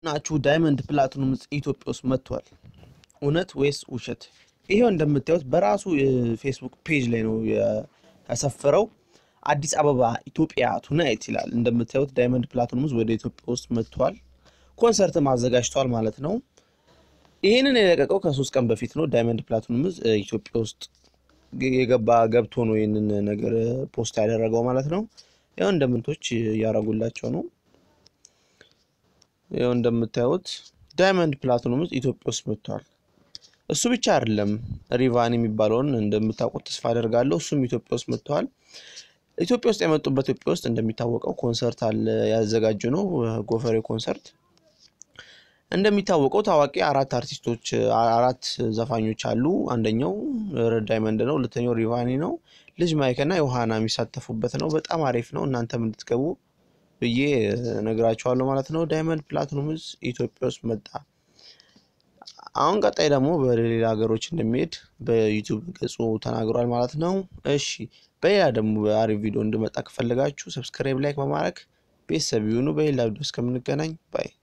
ናችሁ ዳይመንድ ፕላቲኑም ኢትዮጵያ ውስጥ መጥቷል። እውነት ወይስ ውሸት? ይሄው እንደምታዩት በራሱ የፌስቡክ ፔጅ ላይ ነው ያሰፈረው። አዲስ አበባ ኢትዮጵያ ቱናይት ይላል። እንደምታዩት ዳይመንድ ፕላቲኑም ወደ ኢትዮጵያ ውስጥ መጥቷል። ኮንሰርትም አዘጋጅቷል ማለት ነው። ይህንን የለቀቀው ከሶስት ቀን በፊት ነው። ዳይመንድ ፕላቲኑም ኢትዮጵያ ውስጥ የገባ ገብቶ ነው ይህንን ነገር ፖስት ያደረገው ማለት ነው። ያው እንደምንቶች እያረጉላቸው ነው። ያው እንደምታዩት ዳይመንድ ፕላቲኑም ኢትዮጵያ ውስጥ መጥቷል። እሱ ብቻ አይደለም፣ ሪቫን የሚባለውን እንደምታውቁት ተስፋ አደርጋለሁ። እሱም ኢትዮጵያ ውስጥ መጥተዋል። ኢትዮጵያ ውስጥ የመጡበት ኢትዮጵያ ውስጥ እንደሚታወቀው ኮንሰርት አለ ያዘጋጁ ነው፣ ጎፈሬ ኮንሰርት። እንደሚታወቀው ታዋቂ አራት አርቲስቶች አራት ዘፋኞች አሉ። አንደኛው ረድ ዳይመንድ ነው፣ ሁለተኛው ሪቫኒ ነው፣ ልጅ ማይክና ዮሐና የሚሳተፉበት ነው። በጣም አሪፍ ነው። እናንተም እንድትገቡ ብዬ ነግራችኋለሁ ማለት ነው። ዳይመንድ ፕላቲኑም ኢትዮጵያ ውስጥ መጣ። አሁን ቀጣይ ደግሞ በሌላ ሀገሮች እንደሚሄድ በዩቱብ ገጹ ተናግሯል ማለት ነው። እሺ በሌላ ደግሞ በአሪፍ ቪዲዮ እንድመጣ ከፈለጋችሁ ሰብስክራይብ፣ ላይክ በማድረግ ቤተሰብ ይሁኑ። በሌላ ቪዲዮ እስከምንገናኝ ባይ